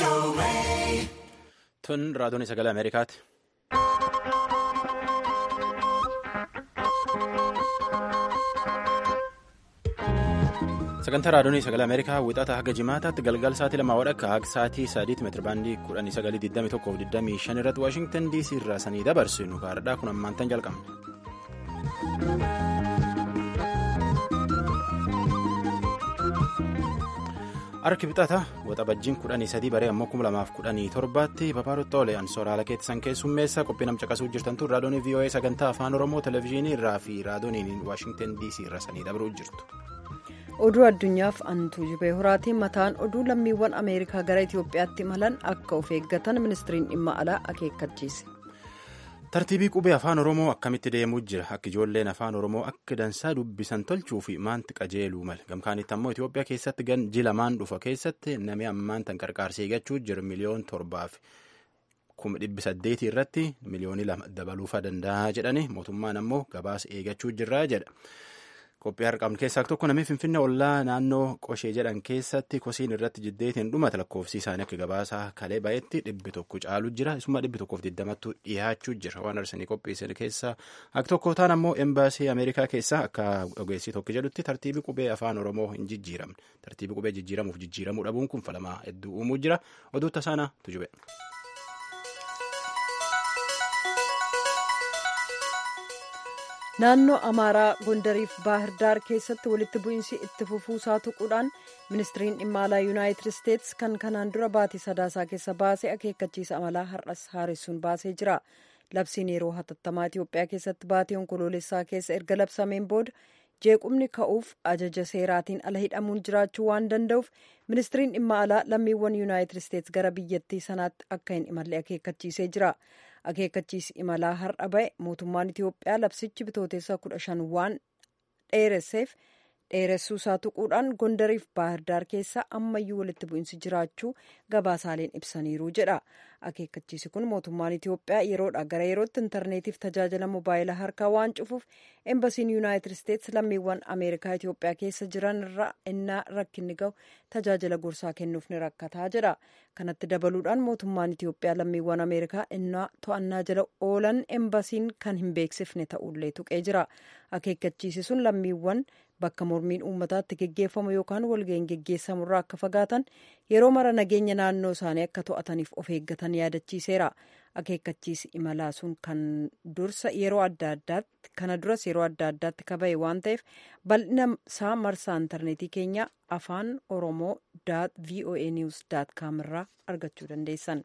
Tun raadiyoon sagalee Ameerikaati. Sagantaa raadiyoon sagalee Ameerikaa wixata haga jimaataatti galgal sa'aatii lamaa wadhakka haga sa'aatii sadiitti meetirabaandii kudhanii sagalii digdamii tokkoof digdamii shan irratti Waashingtan DC irraa sanii dabarsinu gaariidhaa kun ammaantan jalqabne. Harki bixata waxabajjiin kudhanii sadii baree ammoo kuma lamaaf kudhanii torbaatti babaarottoolee ansooraalaa keessan keessummeessa qophii nam caqasuu jirtantu raadiyoon VOA sagantaa afaan oromoo televezyiinii irraa fi raadiyooniin waashingtan dc irra sanii dabruu jirtu. oduu addunyaaf antuu jibee horaatiin mataan oduu lammiiwwan ameerikaa gara itiyoophiyaatti imalan akka of eeggatan ministiriin dhimma alaa akeekkachiise. tartiibii qubee afaan oromoo akkamitti deemuu jira akka ijoolleen afaan oromoo akka dansaa dubbisan tolchuu fi maanti qajeeluu mala gamkaanitti ammoo itiyoophiyaa keessatti ganji lamaan dhufa keessatti namni ammaan tan qarqaarsee eeggachuu jira miliyoon torbaaf kuma dhibbi saddeetii irratti miliyoonii lama dabaluufa danda'a jedhani mootummaan ammoo gabaasa eeggachuu jirra jedha. qophii harqabnu keessaa tokko namni finfinnee ollaa naannoo qoshee jedhan keessatti kosiin irratti jiddeetiin dhumata lakkoofsi isaanii akka gabaasaa kalee baay'etti dhibbi tokko caalu jira isuma dhibbi tokkoof digdamattu dhiyaachuu jira waan arsanii qophiisan keessaa akka tokko ta'an ammoo embaasii ameerikaa keessaa akka ogeessii tokko jedhutti tartiibii qubee afaan oromoo hin jijjiiramne tartiibii qubee jijjiiramuuf jijjiiramuu dhabuun kun falamaa hedduu uumuu jira oduu tasaanaa tujube. naannoo amaaraa gondariif baahirdaar keessatti walitti bu'iinsi itti fufuusaa tuquudhaan ministiriin dhimma alaa yuunaayitid isteetsi kan kanaan dura baatii sadaasaa keessa baasee akeekkachiisa amalaa har'as haaressuun baasee jira labsiin yeroo hatattamaa itiyoophiyaa keessatti baatii onkoloolessaa keessa erga labsameen booda jeequmni ka'uuf ajaja seeraatiin ala hidhamuun jiraachuu waan danda'uuf ministiriin dhimma alaa lammiiwwan yuunaayitid isteetsi gara biyyattii sanaatti akka hin imalle akeekkachiisee jira. akeekkachiisi imalaa har'a ba'e mootummaan itiyoophiyaa labsichi bitooteessa kudha shan waan dheeresseef dheeressuu isaa tuquudhaan gondariif baahirdaar keessa ammayyuu walitti bu'iinsi jiraachuu gabaasaaleen ibsaniiru jedha akeekkachiisi kun mootummaan itiyoophiyaa yeroodha gara yerootti intarneetiif tajaajila mobaayilaa harkaa waan cufuuf embasiin yuunaayitid isteetsi lammiiwwan ameerikaa itiyoophiyaa keessa jiran irraa innaa rakkinni ga'u tajaajila gorsaa kennuuf ni rakkataa jedha kanatti dabaluudhaan mootummaan itiyoophiyaa lammiiwwan ameerikaa innaa to'annaa jala oolan embasiin kan hin beeksifne ta'ullee tuqee jira akeekkachiisi sun lammiiwwan bakka mormiin uummataatti geggeeffamu yookaan walga'iin geggeessamurraa akka fagaatan yeroo mara nageenya naannoo isaanii akka to'ataniif of eeggatan yaadachiiseera akeekkachiisi imalaa sun kan dursa yeroo adda addaatti kana duras yeroo adda addaatti kaba'e waan ta'eef bal'ina isaa marsaa intarneetii keenya afaan oromoo voa news com irraa argachuu dandeessan.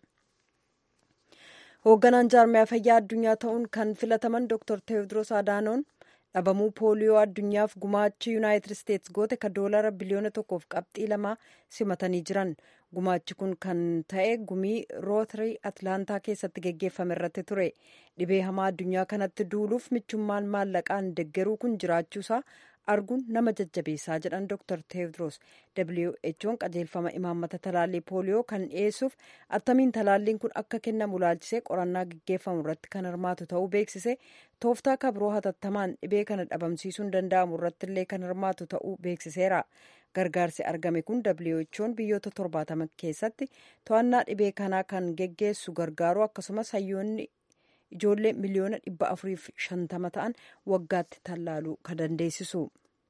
hoogganaan jaarmiyaa fayyaa addunyaa ta'uun kan filataman dr teewodiroos adaanoon dhabamuu pooliyoo addunyaaf gumaachi yuunaayitid isteetsi goote ka doolara biliyoona tokkoof qabxii lama simatanii jiran gumaachi kun kan ta'e gumii rootarii atlaantaa keessatti geggeeffame irratti ture dhibee hamaa addunyaa kanatti duuluuf michummaan maallaqaan deggeruu kun jiraachuusaa arguun nama jajjabeessaa jedhan dr teewodiroos who'n qajeelfama imaammata talaallii pooliyoo kan dhiyeessuuf attamiin talaalliin kun akka kennamu laalchisee qorannaa geggeeffamu irratti kan hirmaatu ta'uu beeksise tooftaa kabroo hatattamaan dhibee kana dhabamsiisuun danda'amu irratti illee kan hirmaatu ta'uu beeksiseera gargaarsi argame kun who'n biyyoota torbaatama keessatti to'annaa dhibee kanaa kan geggeessu gargaaru akkasumas hayyoonni ijoollee miliyoona dhibba afuriif shantama ta'an waggaatti tallaaluu kan dandeessisu.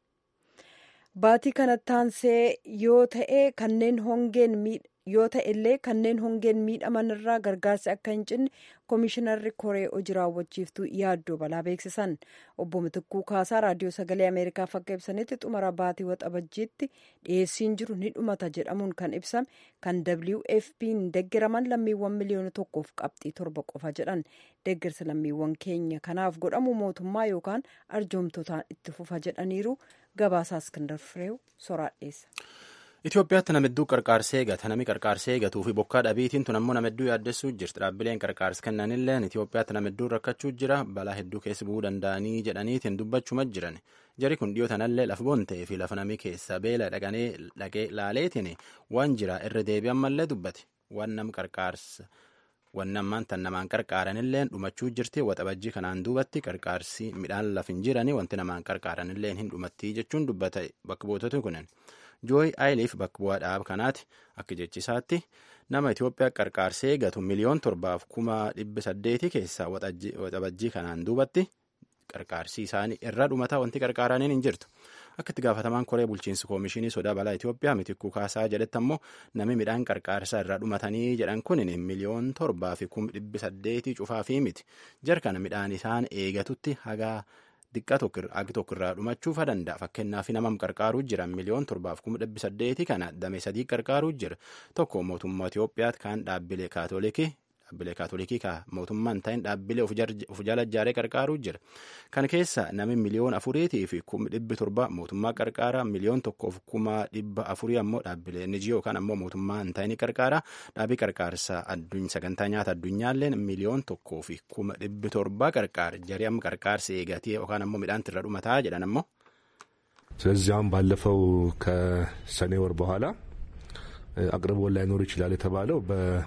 Baatii kanatti aansee yoo ta'e kanneen hongeen yoo ta'e illee kanneen hongeen miidhaman irraa gargaarsi akka hin cinne koomishinarri koree hojii raawwachiiftuu yaaddoo balaa beeksisan obbo Mitikkuu Kaasaa raadiyoo sagalee Ameerikaaf akka ibsanitti xumura baatii waxabajjiitti dhiyeessiin jiru ni dhumata jedhamuun kan ibsame kan WFP'n deggiraman lammiiwwan miliyoona tokkoof qabxii torba qofa jedhan deggirsa lammiiwwan keenya kanaaf godhamu mootummaa yookaan arjoomtotaan itti fufa jedhaniiru gabaasaa iskindar fireew soraadheessa. Itoophiyaatti namidduu qarqaarsee eegata namni qarqaarsee eegatuu fi bokkaa dhabiitiin tun ammoo namidduu yaaddessuu jirti dhaabbileen qarqaarsa kennanillee Itoophiyaatti namidduu rakkachuu jira balaa hedduu keessa bu'uu danda'anii jedhaniitiin dubbachuma jiran jari kun dhiyoo tanallee lafa bontee fi lafa namni keessa beela dhaqanee dhaqee laaleetiin waan jira irra deebi'an mallee dubbate waan nam qarqaarsa wanni ammaan tan namaan qarqaaranillee dhumachuu jirti waxabajjii kanaan duubatti qarqaarsi midhaan lafa hin jirani wanti namaan qarqaaranillee hin dhumattii jechuun dubbata bakka buutoti kunin. jooyi aayiliif bakka bu'aa dhaaba kanaati akka jechisaatti nama Itoophiyaa qarqaarsee eegatu miliyoon torbaaf kuma dhibba saddeetii keessa waxabajjii kanaan duubatti qarqaarsii isaanii irra dhumataa wanti qarqaaraniin hin jirtu. Akka itti gaafatamaan koree bulchiinsa koomishinii sodaa balaa Itoophiyaa mitikkuu kaasaa jedhetti ammoo namni midhaan qarqaarsaa irraa dhumatanii jedhan kun miliyoon torbaa fi kuma dhibbi saddeetii cufaa fi miti. Jarkana midhaan isaan eegatutti hagaa xiqqaa tokko irraa dhumachuufa danda'a. Fakkeenyaaf namam qarqaaruu jira miliyoon torbaaf kuma dhibbi saddeetii kana damee sadii qarqaaruu jira. Tokko mootummaa Itoophiyaatti kan dhaabbilee kaatolikii dhaabbilee kaatolikii ka mootummaan ta'in dhaabbilee of jala ijaaree qarqaaruu jira. Kana keessa nami miliyoon afuriitii fi kuma dhibbi torba mootummaa qarqaaraa miliyoon tokkoof kuma dhibba afurii ammoo dhaabbilee NGO yookaan ammoo mootummaa hin ta'in qarqaaraa dhaabii qarqaarsa sagantaa nyaata addunyaalleen miliyoon tokkoo fi kuma dhibbi torba qarqaara jarii amma qarqaarsa eegatee yookaan ammoo midhaan irra dhumataa jedhan ammoo. ስለዚህ አሁን ባለፈው ከሰኔ ወር በኋላ አቅርቦት ላይኖር ይችላል የተባለው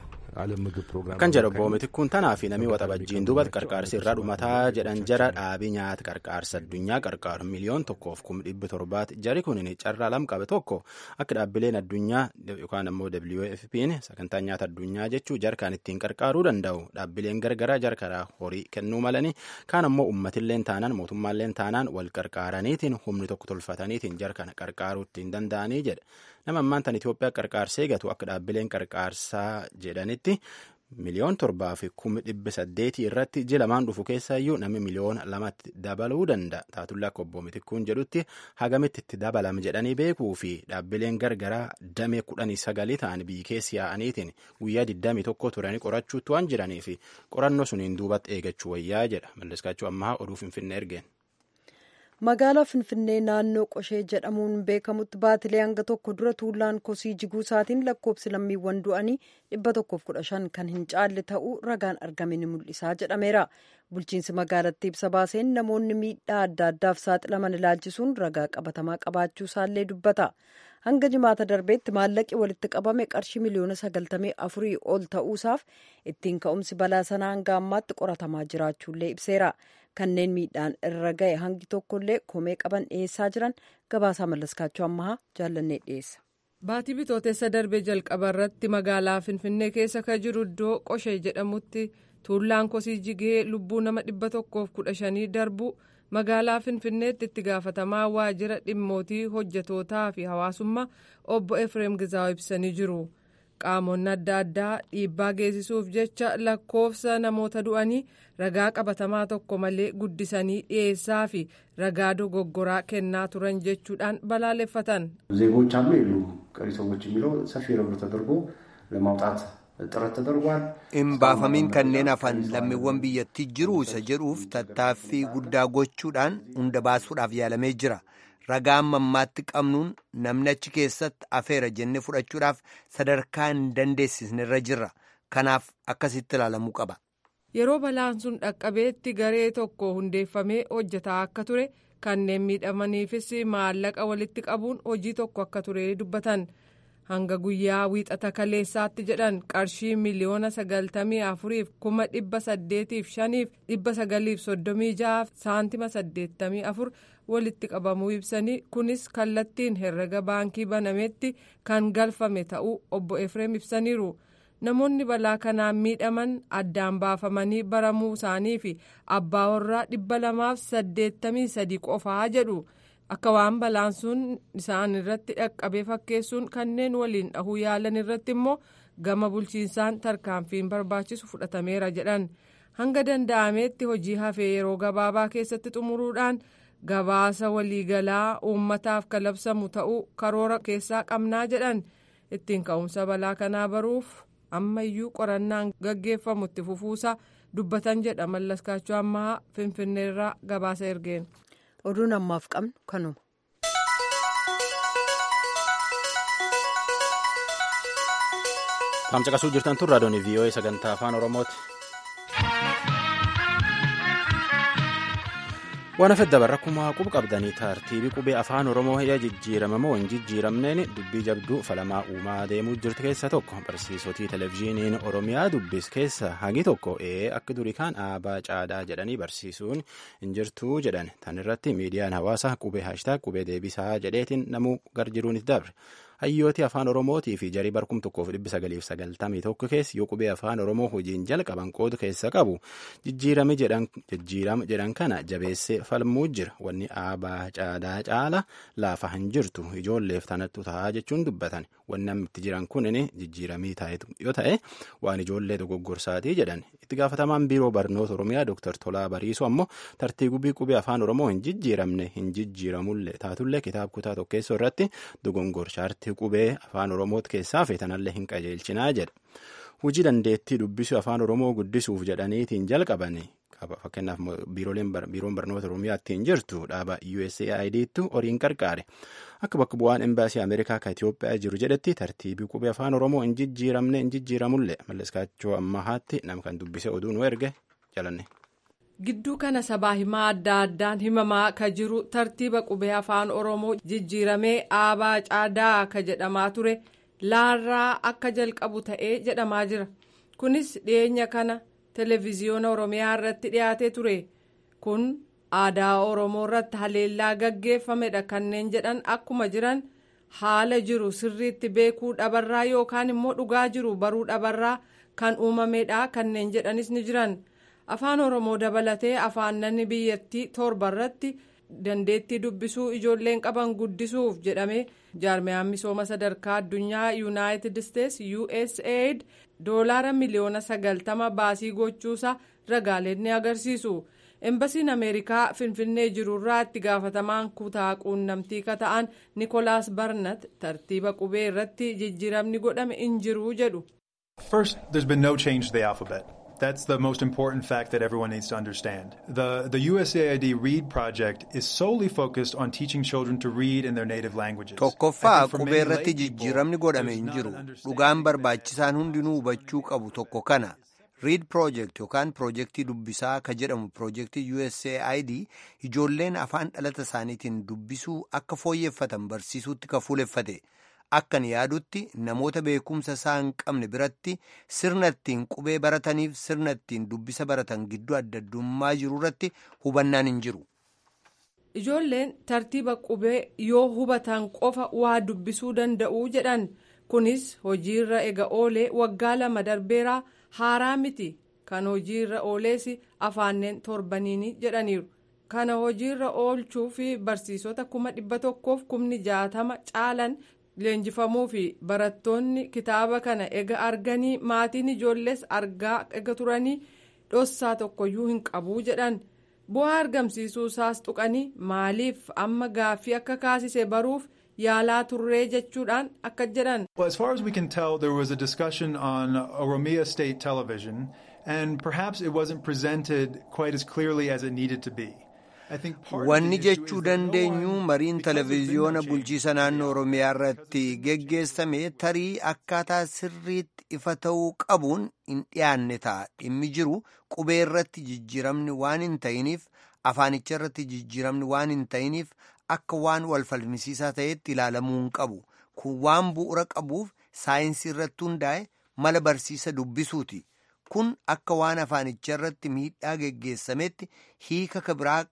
ዓለም ምግብ ፕሮግራም kan jedhu obbo Mitikkuun tanaa fi namni waxabajjiin duubatti qarqaarsi irraa dhumataa jedhan jara dhaabii nyaata qarqaarsa addunyaa qarqaaru miliyoon tokkoof kuma dhibbi torbaati jari kun carraa lam qabe tokko akka dhaabbileen addunyaa yookaan ammoo WFP'n sagantaa nyaata addunyaa jechuu jarkaan ittiin qarqaaruu danda'u dhaabbileen gargaraa jarkaraa horii kennuu malanii kaan ammoo uummatilleen taanaan mootummaalleen taanaan wal qarqaaraniitiin humni tokko tolfataniitiin jarkana qarqaaruu ittiin danda'anii jedha. nama ammaan tan Itoophiyaa qarqaarsee gatu akka dhaabbileen qarqaarsaa jedhanitti miliyoon torbaa fi kuma dhibba saddeetii irratti ji lamaan dhufu keessaayyuu namni miliyoona lamatti dabaluu danda'a. Taatullaa akka obbo Mitikkuun jedhutti hagamitti itti dabalama jedhanii beekuu fi dhaabbileen gargaraa damee kudhanii sagalii ta'an biyyi keessi yaa'aniitiin guyyaa digdamii tokko turanii qorachuutti waan jiranii fi qorannoo suniin duubatti eegachuu wayyaa jedha. Malliskaachuu ammaa oduu Finfinnee ergeen. magaalaa finfinnee naannoo qoshee jedhamuun beekamutti baatilee hanga tokko dura tuullaan kosii jiguu isaatiin lakkoobsi lammiiwwan du'anii dhibba tokkoof kudha shan kan hin caalle ta'uu ragaan argame ni mul'isaa jedhameera bulchiinsi magaalattii ibsa baaseen namoonni miidhaa adda addaaf saaxilaman ilaalchisuun ragaa qabatamaa qabaachuu isaallee dubbata hanga jimaata darbeetti maallaqi walitti qabame qarshii miliyoona sagaltamii afurii ol ta'uusaaf ittiin ka'umsi balaa sanaa hanga ammaatti qoratamaa jiraachuullee ibseera. kanneen miidhaan irra ga'e hangi tokkollee komee qaban dhiyeessaa jiran gabaasaa mallaskaachuu ammahaa jaallannee dhiyeessa. Baatii bitootessa darbee jalqaba irratti magaalaa Finfinnee keessa kan jiru iddoo qoshee jedhamutti tuullaan kosii jigee lubbuu nama dhibba tokkoof kudha shanii darbu magaalaa Finfinneetti itti gaafatamaa waajjira dhimmootii hojjetootaa fi hawaasummaa obbo Efreem Gizaaw ibsanii jiru. qaamonni adda addaa dhiibbaa geessisuuf jecha lakkoofsa namoota du'anii ragaa qabatamaa tokko malee guddisanii dhiyeessaa fi ragaa dogoggoraa kennaa turan jechuudhaan balaaleffatan. ዜጎች አሉ የሉ ቀሪ ሰዎች የሚለው ሰፊ ርብር ተደርጎ ለማውጣት ጥረት ተደርጓል። hin baafamiin kanneen hafan lammiiwwan biyyattii jiru isa jedhuuf tattaaffii guddaa gochuudhaan hunda baasuudhaaf yaalamee jira. ragaa amma ammaatti qabnuun namni achi keessatti afeera jennee fudhachuudhaaf sadarkaa hin dandeessisnerra jirra kanaaf akkasitti ilaalamuu qaba. yeroo balaan sun dhaqqabeetti garee tokko hundeeffamee hojjetaa akka ture kanneen miidhamaniifis maallaqa walitti qabuun hojii tokko akka ture dubbatan hanga guyyaa wiixata kaleessaatti jedhan qarshii miliyoona sagaltamii afuriif kuma dhibba saddeetiif shaniif dhibba sagaliif soddomii ja'aaf saantima saddeettamii afur walitti qabamuu ibsanii kunis kallattiin herrega baankii banametti kan galfame ta'uu obbo Efreem ibsaniiru. namoonni balaa kanaan miidhaman addaan baafamanii baramuu isaanii fi abbaa warraa dhibba lamaaf saddeettamii sadi qofaa jedhu akka waan balaan sun isaan irratti dhaqqabee fakkeessuun kanneen waliin dhahuu yaalan irratti immoo gama bulchiinsaan tarkaanfiin barbaachisu fudhatameera jedhan hanga danda'ameetti hojii hafee yeroo gabaabaa keessatti xumuruudhaan gabaasa waliigalaa uummataaf kalabsamu ta'uu karoora keessaa qabnaa jedhan ittiin ka'umsa balaa kanaa baruuf. ammayyuu qorannaan gaggeeffamu itti fufuusaa dubbatan jedha mallaskaachuu ammaa finfinneerraa gabaasa ergeen. oduun ammaaf qabnu kanuma. Tamcaqasuu jirtan tun raadiyoon VOA sagantaa afaan Oromooti. waan hafe dabarra akkuma quba qabdanii tartiibii qubee afaan oromoo yaa jijjiiramamoo hin jijjiiramneen dubbii jabduu falamaa uumaa deemuu jirtu keessa tokko barsiisotii televezyiiniin oromiyaa dubbis keessa hagi tokko ee akka durii kaan aabaa caadaa jedhanii barsiisuun hin jirtuu jedhan tan irratti miidiyaan hawaasaa qubee haashtaag qubee deebisaa jedheetiin namuu gar jiruunis dabre hayyooti afaan oromootii fi jarii barkum tokkoof dhibbi sagaliif sagaltamii tokko keessa yoo qubee afaan oromoo hojiin jalqaban qoodu keessa qabu jijjiirame jedhan kana jabeessee falmuu jira wanni aabaa caadaa caala laafa hin jirtu ijoolleef tanattu ta'a jechuun dubbatan wanni amma itti jiran kunin jijjiiramii yoo ta'e waan ijoollee dogoggorsaatii jedhan itti gaafatamaan biiroo barnoota oromiyaa dooktar Tolaa Bariisoo ammoo tartiibii qubee afaan oromoo hin jijjiiramne hin jijjiiramullee taatullee kitaaba kutaa tokkeessoo irratti dogongorsaartii qubee afaan oromoo keessaa feetanallee hin qajeelchinaa jedha. Hojii dandeettii dubbisuu afaan oromoo guddisuuf jedhaniitiin jalqabani fakkeenyaaf biiroon barnoota oromiyaa ittiin jirtu dhaaba USAIDtu horiin qarqaare akka bakka bu'aan embaasii ameerikaa ka Itoophiyaa jiru jedhetti tartiibii qubee afaan oromoo hin jijjiiramne hin jijjiiramullee malleskaachoo ammahaatti nama kan dubbise oduu nu erge jalanne. gidduu kana sabaa himaa adda addaan himamaa ka jiru tartiiba qubee afaan oromoo jijjiiramee aabaa caadaa ka jedhamaa ture laarraa akka jalqabu ta'ee jedhamaa jira kunis dhiyeenya kana televiziyoona oromiyaa irratti dhiyaatee ture kun aadaa oromoo irratti haleellaa gaggeeffamedha kanneen jedhan akkuma jiran haala jiru sirriitti beekuu dhabarraa yookaan immoo dhugaa jiru baruu dhabarraa kan uumamedha kanneen jedhanis ni jiran. afaan oromoo dabalatee afaanonni biyyattii torba irratti dandeettii dubbisuu ijoolleen qaban guddisuuf jedhame jaarmiyaan misooma sadarkaa addunyaa yuunaayitid isteets usaid doolaara miliyoona sagaltama baasii gochuusaa ragaaleen ni agarsiisu embasiin ameerikaa finfinnee jirurraa itti gaafatamaan kutaa quunnamtii ka ta'an nikolaas barnat tartiiba qubee irratti jijjiiramni godhame hin jiru jedhu. First, there's been no change to the alphabet. That's the most important fact that everyone needs to understand. The, the USAID READ project is solely focused on teaching children to read in their native languages. Tokkoffaa qubee irratti jijjiiramni godhame hin jiru. Dhugaan barbaachisaan hundinuu hubachuu qabu tokko kana. Read project yookaan projektii dubbisaa ka jedhamu projektii USAID ijoolleen afaan dhalata isaaniitiin dubbisuu akka fooyyeffatan barsiisuutti ka fuuleffate. Akkan yaadutti namoota beekumsa isaa hin qabne biratti sirna ittiin qubee barataniif sirna ittiin dubbisa baratan gidduu adda addummaa jiru irratti hubannaan hin jiru. Ijoolleen tartiiba qubee yoo hubatan qofa waa dubbisuu danda'u jedhan kunis hojiirra ega oolee waggaa lama darbeeraa haaraa miti kan hojiirra oolees afaanneen torbaniini jedhaniiru. Kana hojiirra oolchuu fi barsiisota kuma dhibba tokkoof kumni jaatama caalan. leenjifamuu fi barattoonni kitaaba kana ega arganii maatiin ijoollees argaa ega turanii dhossaa tokkoyyuu hin qabuu jedhan bu'aa argamsiisuu isaas tuqanii maaliif amma gaaffii akka kaasise baruuf yaalaa turree jechuudhaan akka jedhan. Well, as far as we can tell, there was a discussion on Oromia State Television, and perhaps it wasn't presented quite as clearly as it needed to be. Wanni jechuu dandeenyu mariin televiziyoona bulchiisa naannoo Oromiyaa irratti geggeessame tarii akkaataa sirriitti ifa ta'uu qabuun hin dhiyaanne ta'a. Dhimmi jiru qubee irratti jijjiiramni waan hin ta'iniif afaanicha irratti jijjiiramni waan hin ta'iniif akka waan wal falmisiisaa ta'etti ilaalamuu hin qabu. Kun waan bu'uura qabuuf saayinsii irratti hundaa'e mala barsiisa dubbisuuti. kun akka waan afaanicha irratti miidhaa geggeessametti hiika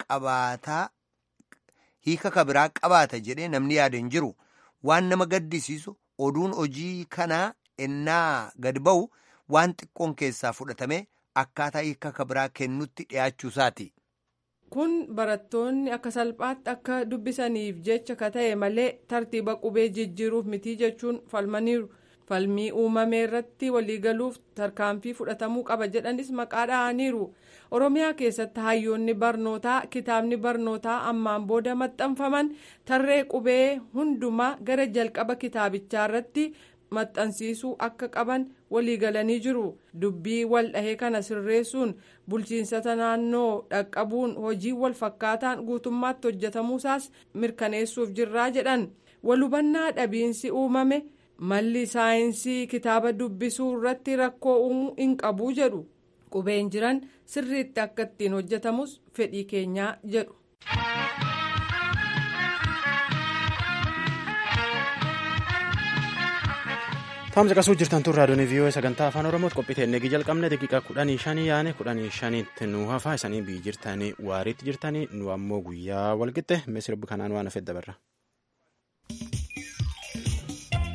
kabiraa qabaata jedhee namni yaada hin jiru waan nama gaddisiisu oduun hojii kanaa ennaa gad ba'u waan xiqqoon keessaa fudhatame akkaataa hiika kabiraa kennutti dhiyaachuusaati. kun barattoonni akka salphaatti akka dubbisaniif jecha ka ta'e malee tartiiba qubee jijjiiruuf mitii jechuun falmaniiru. falmii uumame irratti waliigaluuf tarkaanfii fudhatamuu qaba jedhanis maqaa dha'aniiru oromiyaa keessatti hayyoonni barnootaa kitaabni barnootaa ammaan booda maxxanfaman tarree qubee hundumaa gara jalqaba kitaabichaa irratti maxxansiisuu akka qaban waliigalanii jiru dubbii wal dhahee kana sirreessuun bulchiinsota naannoo dhaqqabuun hojii wal fakkaataan guutummaatti hojjetamuusaas mirkaneessuuf jirraa jedhan walhubannaa dhabiinsi uumame. malli saayinsii kitaaba dubbisuu irratti rakkoo uumuu hin qabu jedhu qubeen jiran sirriitti akka ittiin hojjetamus fedhii keenyaa jedhu. Taa'umsa qasuu jirtan tun raadiyoon vii'oo sagantaa afaan oromootti qophii teennee jalqabne daqiiqaa kudhanii shanii yaane kudhanii shaniitti nu hafaa isanii biyyi jirtanii waariitti jirtanii nu ammoo guyyaa walqixxe misirbi kanaan waan hafedha barra.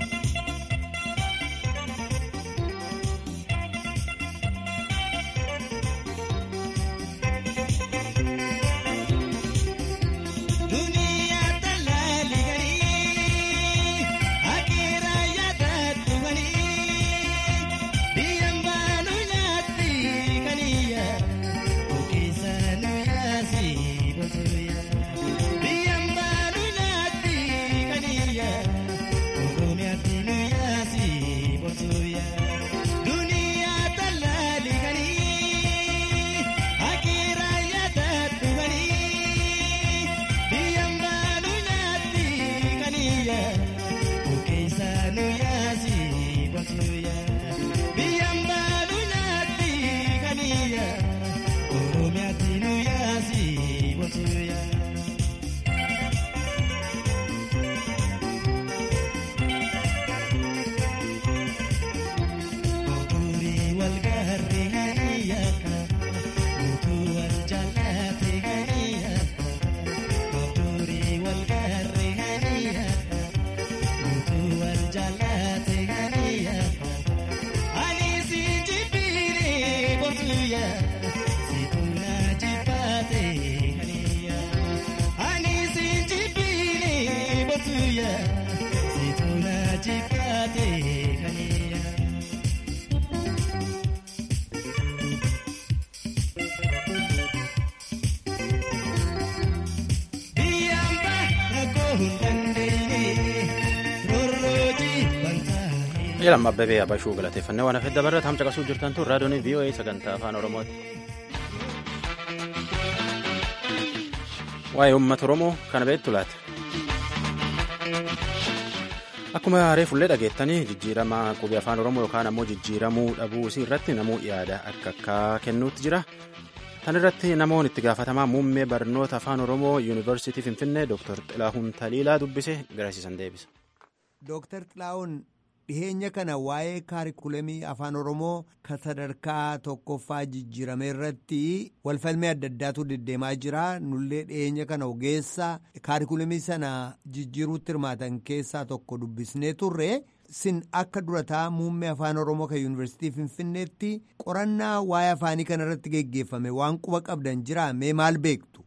Jedhama Abbabee Abashuu galateeffannee waan hafedda barra taam caqasuu jirtan tun raadiyoon VOA sagantaa afaan Oromooti. Waa'ee uummata Oromoo kana beektu laata? Akkuma haree fullee dhageettanii jijjiirama qubee afaan Oromoo yookaan ammoo jijjiiramuu dhabuu isii irratti namuu yaada akka akka kennuutti jira. Tan irratti namoonni itti gaafatamaa muummee barnoota afaan Oromoo Yuunivarsiitii Finfinnee Dr. Xilahuun Taliilaa dubbise garasiisan deebisa. Dr. Xilahuun dhiheenya kana waa'ee kaarikulamii afaan oromoo ka sadarkaa tokkoffaa jijjiirame irratti walfalmee adda addaatu deddeemaa jira nullee dhiheenya kana ogeessa kaarikulamii sana jijjiiruutti hirmaatan keessaa tokko dubbisnee turre sin akka durataa muummee afaan oromoo kan yuunivarsiitii finfinneetti qorannaa waa'ee afaanii kana irratti geggeeffame waan quba qabdan jira mee maal beektu.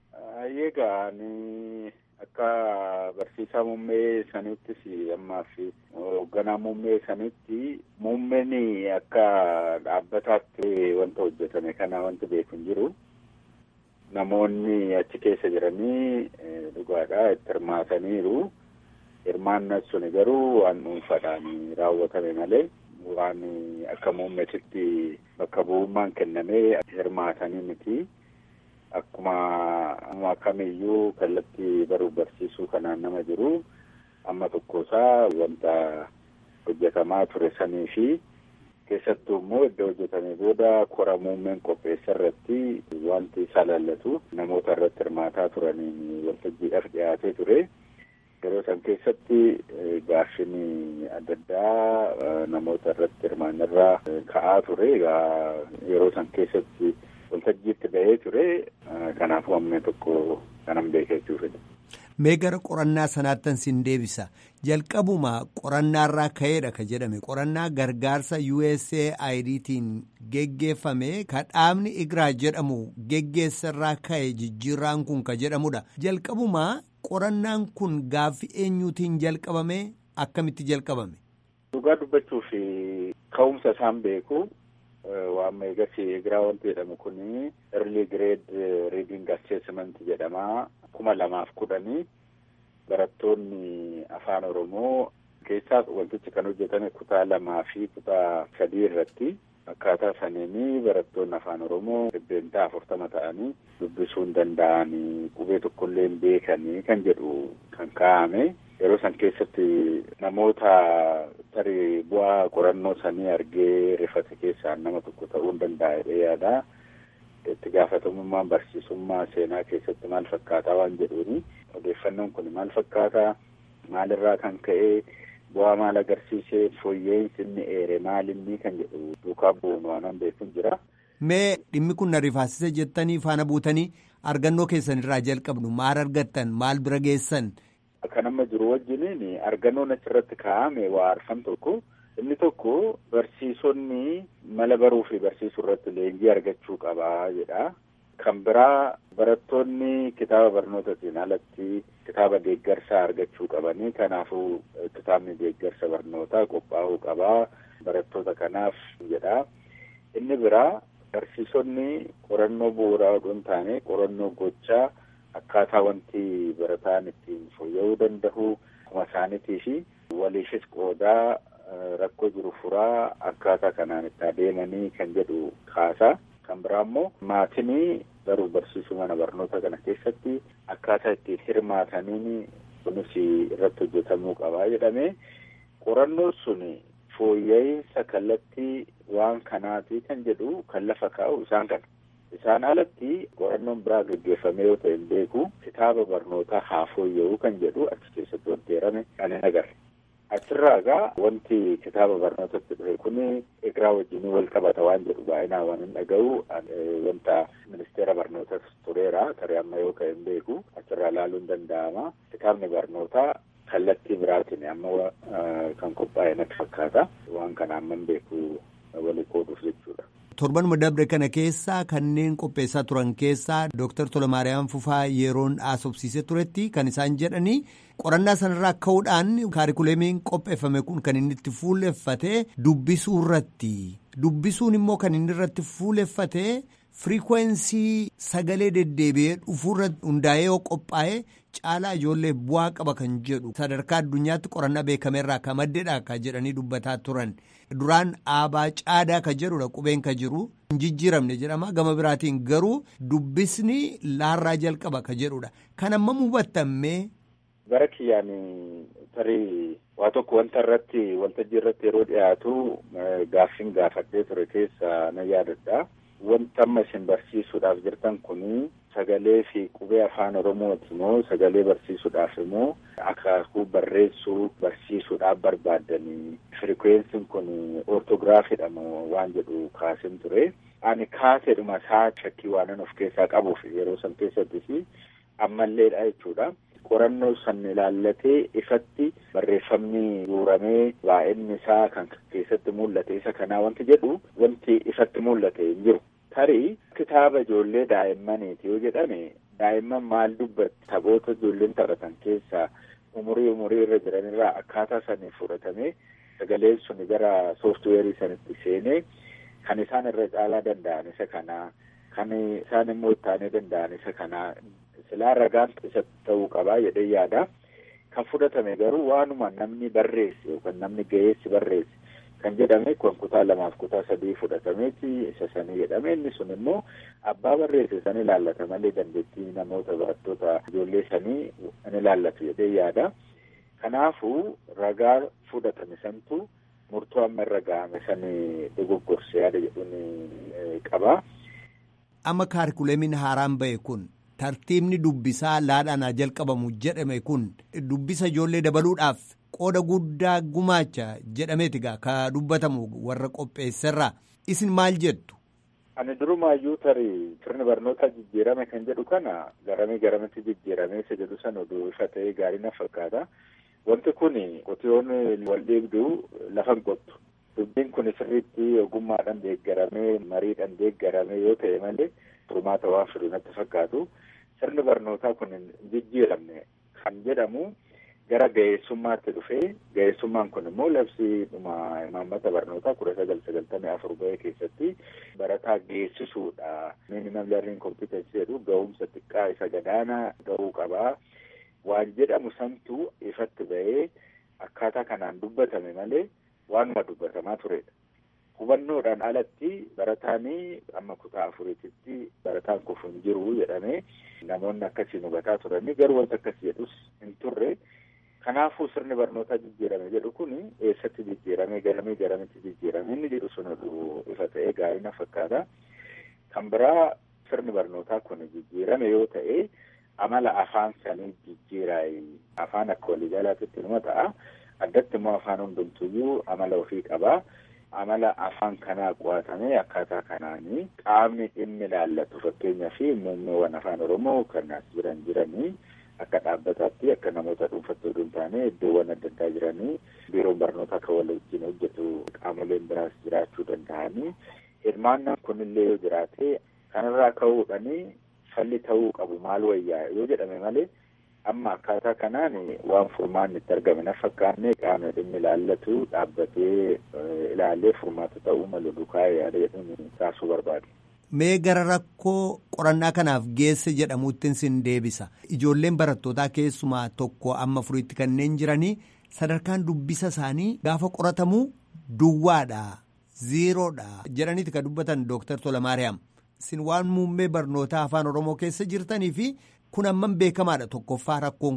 akka barsiisaa muummee saniittis ammaaf hoogganaa muummee sanitti muummeen akka dhaabbataatti wanta hojjetame kana wanti beeku hin jiru namoonni achi keessa jiranii dhugaadha itti hirmaataniiru hirmaannan suni garuu waan dhuunfaadhaan raawwatame malee waan akka muummeetitti bakka bu'ummaan kennamee hirmaatanii miti. Akkuma kamiyyuu kallattii baruuf barsiisuu kanaan nama jiru amma tokkosaa wanta hojjetamaa ture sanii fi keessattuu immoo iddoo hojjetamee booda kora muummeen qopheessa irratti wanti isa lallatu namoota irratti hirmaataa turaniin waltajjiidhaaf dhiyaatee ture. Yeroo san keessatti gaaffiin adda addaa namoota irratti hirmaannirraa ka'aa ture. Yeroo san keessatti waltajjiitti bahee ture kanaaf wammee tokko kanan beekee jechuudha. Mee gara qorannaa sanaattan sin deebisa jalqabuma qorannaarraa ka'eedha ka jedhame qorannaa gargaarsa USAIDtiin geggeeffame ka dhaabni Igraa jedhamu geggeessarraa ka'e jijjiirraan kun ka jedhamudha jalqabuma qorannaan kun gaaffii eenyuutiin jalqabame akkamitti jalqabame. Dhugaa dubbachuuf ka'umsa isaan beeku. waan eegas egiraa wanti jedhamu kun early grade reading assessment jedhama kuma lamaaf kudhanii barattoonni afaan oromoo keessaa wantichi kan hojjetame kutaa lamaa fi kutaa sadii irratti akkaataa saniini barattoonni afaan oromoo dhibbeentaa afurtama ta'anii dubbisuu hin danda'anii qubee tokkollee hin beekanii kan jedhu kan kaa'ame yeroo san keessatti namoota tarii bu'aa qorannoo sanii argee rifate keessaa nama tokko ta'uu hin danda'a jedhee yaada. Itti gaafatamummaan barsiisummaa seenaa keessatti maal fakkaataa waan jedhuuni odeeffannoon kun maal fakkaataa maalirraa kan ka'e bu'aa maal agarsiisee fooyya'insi inni eere maalinni kan jedhu duukaa bu'uun waan beekuun jira. Mee dhimmi kun na rifaasisa jettanii faana buutanii argannoo keessan irraa jalqabnu maal argattan maal bira geessan. Kan amma jiru wajjiniin argannoon achirratti kaa'ame waa arfan tokko inni tokko barsiisonni mala baruu fi barsiisuu irratti leenjii argachuu qabaa jedha. Kan biraa barattoonni kitaaba barnootaatiin alatti kitaaba deeggarsaa argachuu qabanii kanaafuu kitaabni deeggarsa barnootaa qophaa'uu qabaa barattoota kanaaf jedha. Inni biraa barsiisonni qorannoo bu'uuraa odoo hin taane qorannoo gochaa akkaataa wanti barataan ittiin fooyya'uu danda'u akkuma isaaniitii fi waliifis qoodaa rakkoo jiru furaa akkaataa kanaan itti adeemanii kan jedhu kaasaa kan biraa immoo maatinii baruuf barsiisuu mana barnoota kana keessatti akkaataa ittiin hirmaataniin kunis irratti hojjetamuu qabaa jedhamee qorannoon sun fooyya'insa kallattii waan kanaati kan jedhu kan lafa kaa'u isaan kana. Isaan alatti qorannoon biraa gaggeeffamee yoo ta'e hin beeku kitaaba barnootaa haa fooyya'uu kan jedhu achi keessatti wanti eerame ani agarre. Achirraa egaa wanti kitaaba barnootatti dhufe kun egeraa wajjin wal qabata waan jedhu baay'inaan waan hin dhaga'u wanta ministeera barnootas tureera tarii amma yoo ka'e hin beeku achirraa ilaaluun hin danda'ama. Kitaabni barnootaa kallattii biraatiin amma kan qophaa'e natti fakkaata waan kana amma hin beeku walii qooduuf jechuudha. torbanuma dabre kana keessaa kanneen qopheessaa turan keessaa Dr. Tolamaariyaam Fufaa yeroon haasofsiisee turetti kan isaan jedhanii qorannaa sanarraa ka'uudhaan kaarikuleemiin qopheeffame kun kan inni itti fuuleffatee dubbisuu irratti dubbisuun immoo kan inni irratti fuuleffatee firikwensii sagalee deddeebi'ee dhufuurra hundaa'ee yoo qophaa'e caalaa ijoollee bu'aa qaba kan jedhu sadarkaa addunyaatti qorannaa beekameerraa ka maddeedha ka jedhanii dubbataa turan duraan aabaa caadaa ka jedhudha qubeen ka jiru hin jijjiiramne jedhama gama biraatiin garuu dubbisni laarraa jalqaba ka jedhudha kan amma hubattammee. Gara kiyyaan tarii waa tokko wanta irratti waltajjii irratti yeroo dhiyaatu gaaffiin gaafadhee ture keessa na yaadadha. Wanta amma isin barsiisuudhaaf jirtan kun sagalee fi qubee afaan oromooti moo sagalee barsiisuudhaaf immoo akaakuu barreessuu barsiisuudhaaf barbaaddanii firikweensiin kun ortogiraafiidha moo waan jedhu kaasin ture. Ani kaaseedhuma isaa shakkii waanan of keessaa qabuuf yeroo san keessattis ammalleedha jechuudha. qorannoo san ilaallatee ifatti barreeffamni guuramee baay'inni isaa kan keessatti mul'ate isa kanaa wanti jedhu wanti ifatti mul'ate hin jiru. Tarii kitaaba ijoollee daa'immaniiti yoo jedhame daa'imman maal dubbatti taphoota ijoolleen taphatan keessaa umurii umurii irra jiranirraa akkaataa saniin fudhatamee sagaleen sun gara sooftuweerii sanitti seenee kan isaan irra caalaa danda'an isa kanaa kan isaan immoo ittaanee danda'an isa kanaa silaa ragaan isa ta'uu qabaa jedhee yaada. Kan fudhatame garuu waanuma namni barreesse yookaan namni ga'eessi barreesse kan jedhame kun kutaa lamaaf kutaa sadii fudhatameeti isa sanii jedhame inni sun immoo abbaa barreesse san ilaallata malee dandeettii namoota barattoota ijoollee sanii in ilaallatu jedhee yaada. Kanaafuu ragaa fudhatame santu murtoo amma irra ga'ame sanii dogoggorse yaada jedhuun qaba. Amma kaarikuleemiin haaraan ba'e kun tartiibni dubbisaa laadhaan haa jalqabamu jedhame kun dubbisa ijoollee dabaluudhaaf qooda guddaa gumaacha jedhameeti gaa ka dubbatamu warra qopheesserraa isin maal jettu. Ani durumaayyuu tarii sirni barnootaa jijjiirame kan jedhu kana garamii garamitti jijjiirame isa jedhu san oduu ifa ta'ee gaarii na fakkaata. Wanti kun qotiyoon wal dhiibdu lafa hin qottu. Dubbiin kun sirriitti ogummaadhaan deeggaramee mariidhaan deeggaramee yoo ta'e malee furmaata waan fidu natti fakkaatu. Sirni barnootaa kun hin jijjiiramne kan jedhamu gara ga'eessummaatti dhufee ga'eessummaan kun immoo labsii dhuma imaammata barnootaa kudha sagal sagaltamii afur ba'ee keessatti barataa geessisuudha. Minimum learning competence jedhu ga'umsa xiqqaa isa gadaanaa ga'uu qabaa. Waan jedhamu santu ifatti ba'ee akkaataa kanaan dubbatame malee waanuma dubbatamaa turedha. Hubannoodhaan alatti barataanii amma kutaa afuriititti barataan kufu hin jiru jedhamee namoonni akkasiin hubataa turanii garuu wanta akkasii jedhus hin turre. Kanaafuu sirni barnootaa jijjiirame jedhu kun eessatti jijjiirame garamii garamitti jijjiirame inni jedhu sun ifa ta'ee gaarii na fakkaata. Kan biraa sirni barnootaa kun jijjiirame yoo ta'e amala afaan sanii jijjiiraayi. Afaan akka waliigalaatti numa ta'a. Addatti immoo afaan hundumtuyyuu amala ofii qabaa. amala afaan kanaa qo'atamee akkaataa kanaanii qaamni dhimmi ilaallatu fakkeenyaa fi muummeewwan afaan oromoo kan as jiran jiranii akka dhaabbataatti akka namoota dhuunfattoo hin taane iddoowwan adda addaa jiranii biiroon barnootaa kan wal wajjin hojjetu qaamoleen biraas jiraachuu danda'anii hirmaannaan kunillee yoo jiraate kanarraa ka'uudhanii falli ta'uu qabu maal wayyaa yoo jedhame malee amma akkaataa kanaan waan furmaanni itti argame na fakkaanne qaamni dhimmi ilaallatu dhaabbatee ilaalee furmaata ta'uu malu dukaa yaada jedhuun kaasuu barbaadu. Mee gara rakkoo qorannaa kanaaf geesse jedhamuutti sin deebisa. Ijoolleen barattootaa keessumaa tokko amma furiitti kanneen jiranii sadarkaan dubbisa isaanii gaafa qoratamu duwwaadha, ziiroodha jedhaniiti kan dubbatan Dooktar Tolamaariyaam. Sin waan muummee barnootaa afaan Oromoo keessa jirtanii fi kun amman beekamaadha tokkoffaa rakkoon kun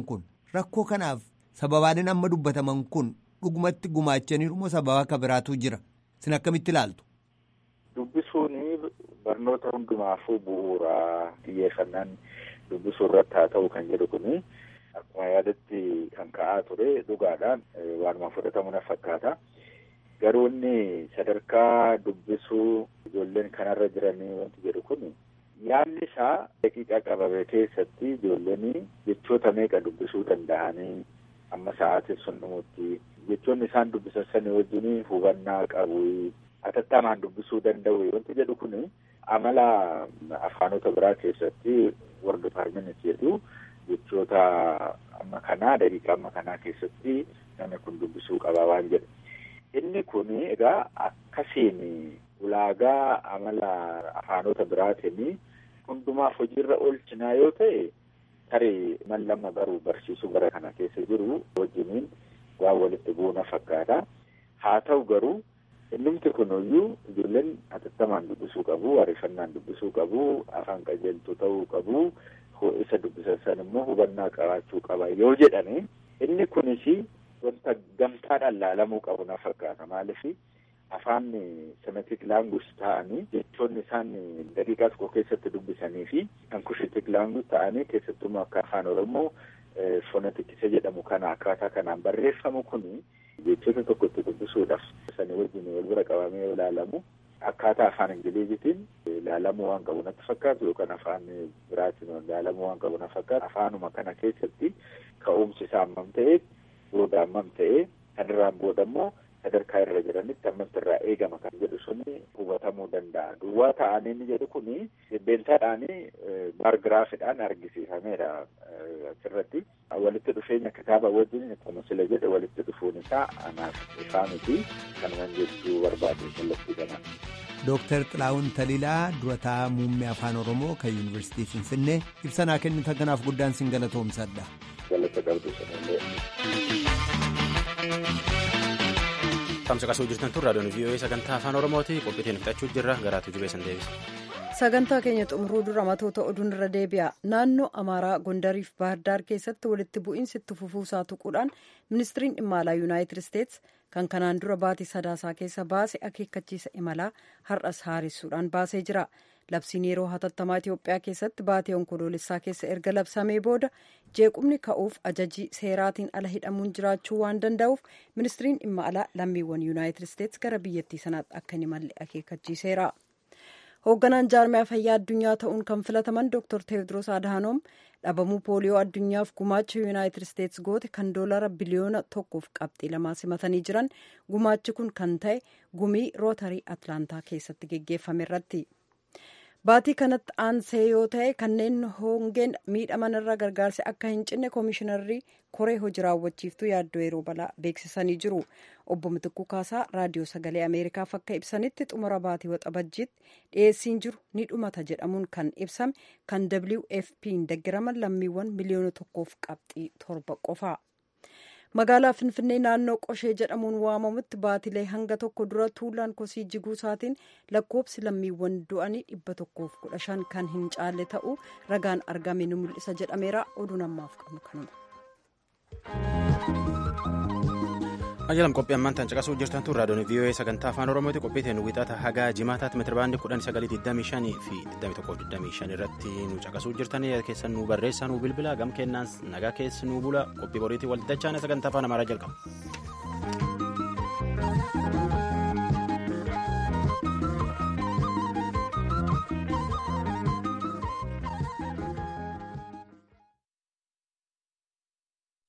rakkoo kanaaf sababaaleen amma dubbataman kun dhugumatti gumaachaniiru moo sababa akka biraatu jira sin akkamitti ilaaltu. Dubbisuun barnoota hundumaafuu bu'uura xiyyeeffannaan dubbisuu irratti haa ta'u kan jedhu kuni akkuma yaadatti kan ka'aa ture dhugaadhaan waanuma fudhatamu na fakkaata. Garuu inni sadarkaa dubbisuu ijoolleen kanarra jiranii wanti jedhu kun yaalli isaa daqiiqaa qabame keessatti ijoolleen jechoota meeqa dubbisuu danda'anii amma sa'aatiin sun dhumutti jechoonni isaan dubbisan sanii wajjin hubannaa qabu atattamaan dubbisuu danda'u wanti jedhu kun amala afaanota biraa keessatti war dipaartmentii jedhu jechoota amma kanaa daqiiqaa amma kanaa keessatti namni kun dubbisuu qaba waan jedhu. Inni kun egaa akkasiin ulaagaa amala afaanota biraatiin hundumaaf hojiirra oolchinaa yoo ta'e tarii mallama baruu barsiisuu bara kana keessa jiru wajjiniin waan walitti buuna fakkaata. Haa ta'u garuu innumti kunuyyuu ijoolleen atattamaan dubbisuu qabu, ariifannaan dubbisuu qabu, afaan qajeeltuu ta'uu qabu, isa dubbisan san immoo hubannaa qabaachuu qaba yoo jedhani inni kunis wanta gamtaadhaan laalamuu qabu na fakkaata maaliif afaan semetik laanguus ta'anii jechoonni isaan daqiiqaa tokko keessatti dubbisanii fi ankushitik laanguus ta'anii keessattuu akka afaan oromoo fonetikisa jedhamu kana akkaataa kanaan barreeffamu kun jechoota tokko itti dubbisuudhaaf sanii wajjin wal bira qabamee yoo ilaalamu akkaataa afaan ingilizitiin ilaalamuu waan qabu natti fakkaatu yookaan afaan biraatiin ilaalamuu waan qabu na fakkaatu afaanuma kana keessatti ka'umsi isaa hammam ta'ee booda hammam ta'ee kanirraan booda immoo sadarkaa irra jiranitti hammamti irraa eegama kan jedhu suni hubatamuu danda'a. Duwwaa ta'anii inni jedhu kuni beentaadhaanii baargiraafiidhaan argisiifameedha asirratti. Walitti dhufeenya kitaaba wajjin akkuma sila jedhe walitti dhufuun isaa anaaf ifaa miti kanuman jechuu barbaade kallattii kanaan. Dooktar Xilaawun Taliilaa durataa muummee afaan Oromoo kan Yuunivarsiitii Finfinnee ibsanaa kennitan kanaaf guddaan sin galatoomsadha. Galata qabdu sanillee. Tamsa qasuu jirtan tun raadiyoon VOA sagantaa afaan Oromooti qophiitiin fixachuu jirra garaatu jubeessan deebisa. Sagantaa keenya xumuruu dura matoota oduun irra deebi'a. Naannoo Amaaraa Gondariif Baahirdaar keessatti walitti bu'iinsi itti fufuusaa tuquudhaan ministiriin dhimma alaa Yuunaayitid Isteets kan kanaan dura baatii sadaasaa keessa baase akeekkachiisa imalaa har'as haaressuudhaan baasee jira. Labsiin yeroo hatattamaa Itoophiyaa keessatti baatii onkoloolessaa keessa erga labsamee booda jeequmni ka'uuf ajajii seeraatiin ala hidhamuun jiraachuu waan danda'uuf ministiriin dhimma alaa lammiiwwan Yuunaayitid Isteets gara biyyattii sanaatti akka hin imalle akeekkachiiseera. hoogganaan jaarmiyaa fayyaa addunyaa ta'uun kan filataman dr teewodiroos adhaanoom dhabamuu pooliyoo addunyaaf gumaacha yuunaayitid isteets goote kan doolara biliyoona tokkoof qabxii lamaa simatanii jiran gumaachi kun kan ta'e gumii rootarii atlaantaa keessatti geggeeffame irratti baatii kanatti aansee yoo ta'e kanneen hongeen miidhaman irra gargaarsi akka hin cinne koomishinarri koree hojii raawwachiiftuu yaaddoo yeroo balaa beeksisanii jiru obbo Mitikkuu Kaasaa raadiyoo sagalee ameerikaaf akka ibsanitti xumura baatii waxabajjiitti dhiyeessiin jiru ni dhumata jedhamuun kan ibsame kan wfp'n deggiraman lammiiwwan miliyoona tokkoof qabxii torba qofa. magaalaa finfinnee naannoo qoshee jedhamuun waamamutti baatilee hanga tokko dura tuulaan kosii jiguu isaatiin lakkoobsi lammiiwwan du'anii dhibba tokkoof kudha shan kan hin caalle ta'uu ragaan argame ni mul'isa jedhameera oduun ammaaf qabnu kanuma. Ajaalam qophii ammaan tan caqasuu jirtan tun raadiyoon VOA sagantaa afaan Oromooti qophii ta'e nu wixata hagaa jimaataatti meetirabaandii kudhan sagalii digdamii shanii fi digdamii tokkoo digdamii shan irratti nu caqasuu jirtan keessan nu barreessaa nu bilbila gam kennaan nagaa keessi nu bula qophii boriitii walitti dachaane sagantaa afaan amaaraa jalqaba.